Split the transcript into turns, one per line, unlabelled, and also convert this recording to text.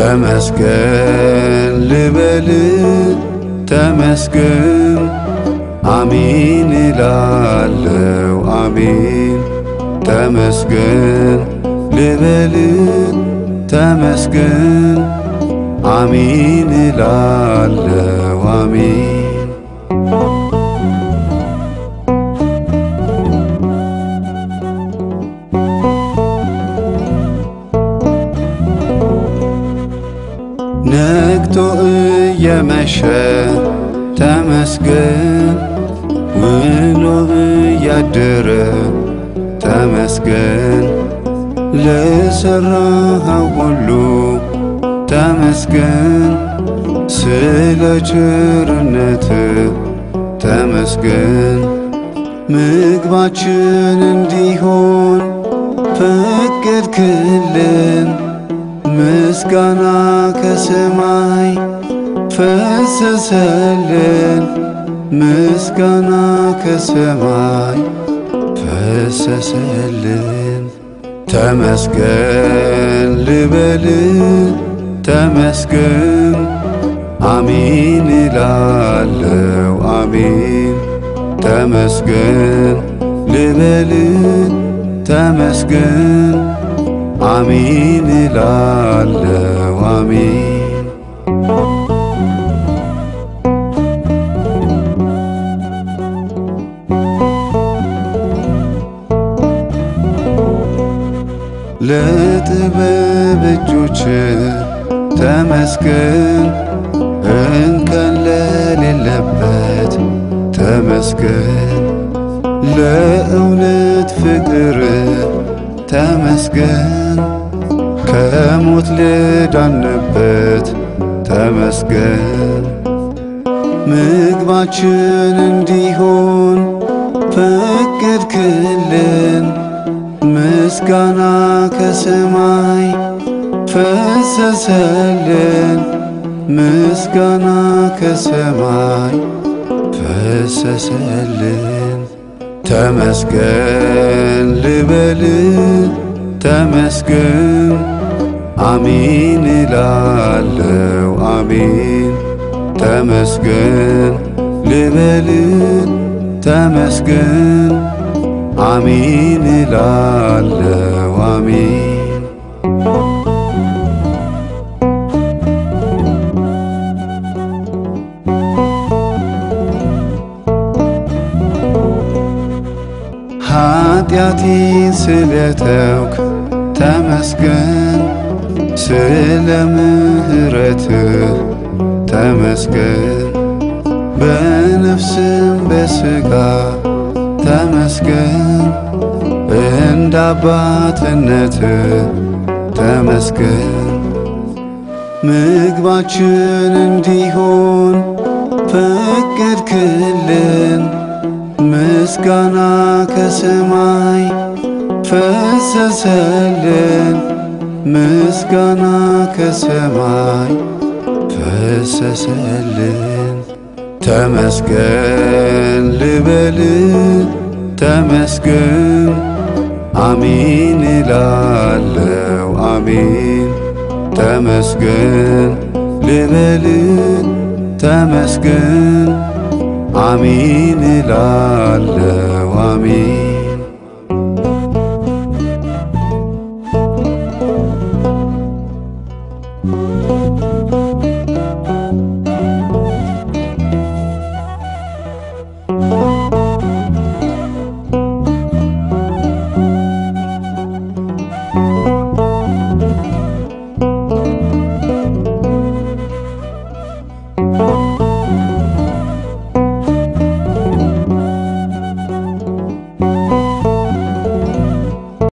ተመስገን ልበል ተመስገን አሚን እላለው አሚን ተመስገን ልበል ተመስገን አሚን እላለው አሚን ነግቶ እየመሸ ተመስገን ውሎ እያደረ ተመስገን ለሠራኸው ሁሉ ተመስገን ስለ ቸርነት ተመስገን ምግባችን እንዲሆን ፈቀድክልን ምስጋና ከሰማይ ፈሰሰልን ምስጋና ከሰማይ ፈሰሰልን ተመስገን ልበል ተመስገን አሚን እላለው አሚን ተመስገን ልበል ተመስገን አሚን እላለው አሚን ለጥበብ እጆች ተመስገን እንከን ለሌለበት ተመስገን ለእውነት ፍቅር ተመስገን ከሞት ልዳንበት ተመስገን ምግባችን እንዲሆን ፈቀድክልን ምስጋና ከሰማይ ፈሰሰልን ምስጋና ከሰማይ ፈሰሰልን ተመስገን ልበል ተመስገን አሚን እላለው አሚን ተመስገን ልበል ተመስገን አሚን እላለው አሚን ኃጢአቴን ስለተውክ ተመስገን ስለ ምሕረትህ ተመስገን በነፍስም በሥጋ ተመስገን እንደ አባትነትህ ተመስገን ምግባችን እንዲሆን ፈቀድክልን ምስጋና ከሰማይ ፈሰሰልን ምስጋና ከሰማይ ፈሰሰልን ተመስገን ልበል ተመስገን አሚን እላለው አሚን ተመስገን ልበል ተመስገን አሚን እላለው አሚን